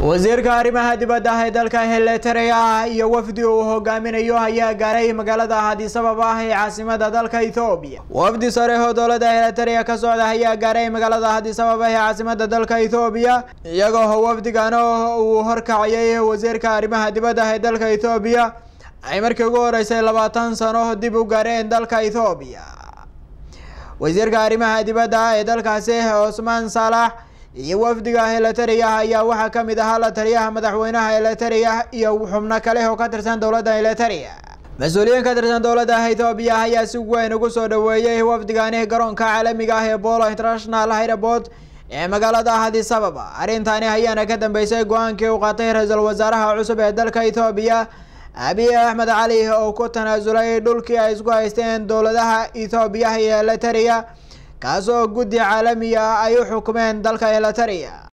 wasiirka arrimaha dibadda ee dalka heletareya iyo wafdi uu hogaaminayo ayaa gaaray magaalada addis ababa ee caasimada dalka ethoobiya wafdi sare oo dowladda heletareya ka socda ayaa gaaray magaalada addis ababa ee caasimada dalka ethoobiya iyagoo wafdigan uu horkacayay wasiirka arrimaha dibadda ee dalka ethoobiya ay markii ugu horeysay labaatan sano dib u gaareen dalka ethoobiya wasiirka arrimaha dibadda ee dalkaasi cusmaan saalax iyo wafdiga heletareya ayaa waxaa kamid ahaa la taliyaha madaxweynaha heletareya iyo xubno kale oo ka tirsan dowladda heletareya mas-uuliyiin ka tirsan dowladda ethoobiya ayaa si weyn ugu soo dhaweeyey wafdigani garoonka caalamiga ah ee bolo international airport ee magaalada addis ababa arrintani ayaana ka dambeysay go-aankii uu qaatay ra-iisul wasaaraha cusub ee dalka ethoobiya abiy axmed cali oo ku tanaasulay dhulkii ay isku haysteen dowladaha ethoobiya iyo heletareya kaas oo guddi caalami ah ay u xukumeen dalka heletareya